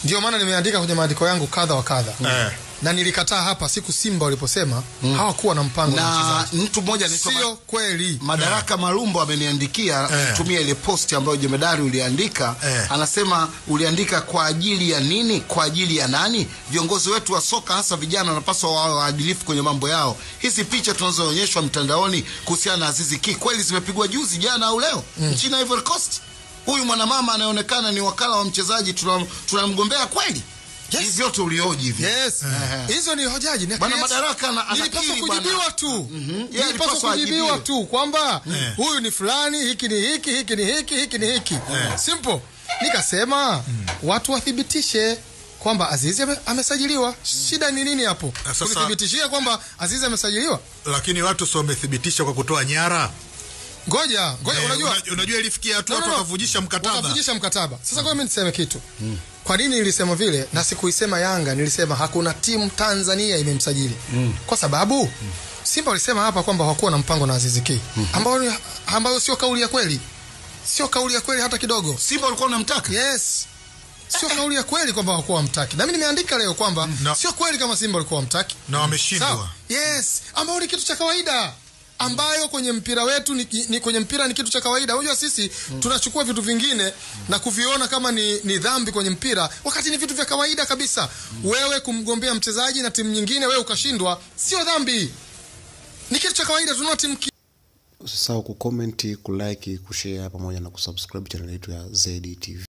ndio maana nimeandika kwenye maandiko yangu kadha wa kadha Eh. na nilikataa hapa siku Simba waliposema hawakuwa na mpango na na mchezaji. mtu mmoja anaitwa Ma- Sio kweli. Madaraka Malumbo ameniandikia Eh. tumia ile posti ambayo jemedari uliandika Eh. anasema uliandika kwa ajili ya nini kwa ajili ya nani viongozi wetu wa soka hasa vijana wanapaswa wawe waadilifu kwenye mambo yao hizi picha tunazoonyeshwa mtandaoni kuhusiana na Azizi Ki kweli zimepigwa juzi jana au leo nchini Ivory Coast huyu mwanamama anayeonekana ni wakala wa mchezaji tunam- tunamgombea kweli Yes. hivi vyote ulioji hivi Yes. Hizo ni hojaji. Na Bwana yes. Madaraka ana- Nilipaswa anakiri kujibiwa bwana. tu. Yeye Nilipaswa alipaswa kujibiwa ajibiwe. tu kwamba Eh. huyu ni fulani, hiki ni hiki, hiki ni hiki, hiki ni hiki. Simple. Nikasema watu wathibitishe kwamba Azizi ame- amesajiliwa. Shida ni nini hapo? Na sasa- Kunithibitishia kwamba Azizi amesajiliwa? lakini watu sio wamethibitisha kwa kutoa nyara Ngoja, ngoja Eh, unajua una- unajua ilifikia hatua No, no, watu no. wakavujisha mkataba Wakavujisha mkataba. Sasa kwa mimi niseme kitu. Kwa nini nilisema vile na sikuisema Yanga, nilisema hakuna timu Tanzania imemsajili. Kwa sababu Simba walisema hapa kwamba hawakuwa na mpango na Aziz Ki. Ambao ni- ambayo sio kauli ya kweli. Sio kauli ya kweli hata kidogo. Simba walikuwa wanamtaka Yes. Sio kauli ya kweli kwamba hawakuwa wamtaki. Na mimi nimeandika leo kwamba No. sio kweli kama Simba walikuwa wamtaki. na wameshindwa Sawa. Yes, ambao ni kitu cha kawaida ambayo kwenye mpira wetu ni, ni kwenye mpira ni kitu cha kawaida. Unajua sisi tunachukua vitu vingine na kuviona kama ni, ni dhambi kwenye mpira wakati ni vitu vya kawaida kabisa. Wewe kumgombea mchezaji na timu nyingine wewe ukashindwa, sio dhambi, ni kitu cha kawaida. Tunaona timu ki- Usisahau kucomment, kulike, kushare pamoja na kusubscribe channel yetu ya ZTV.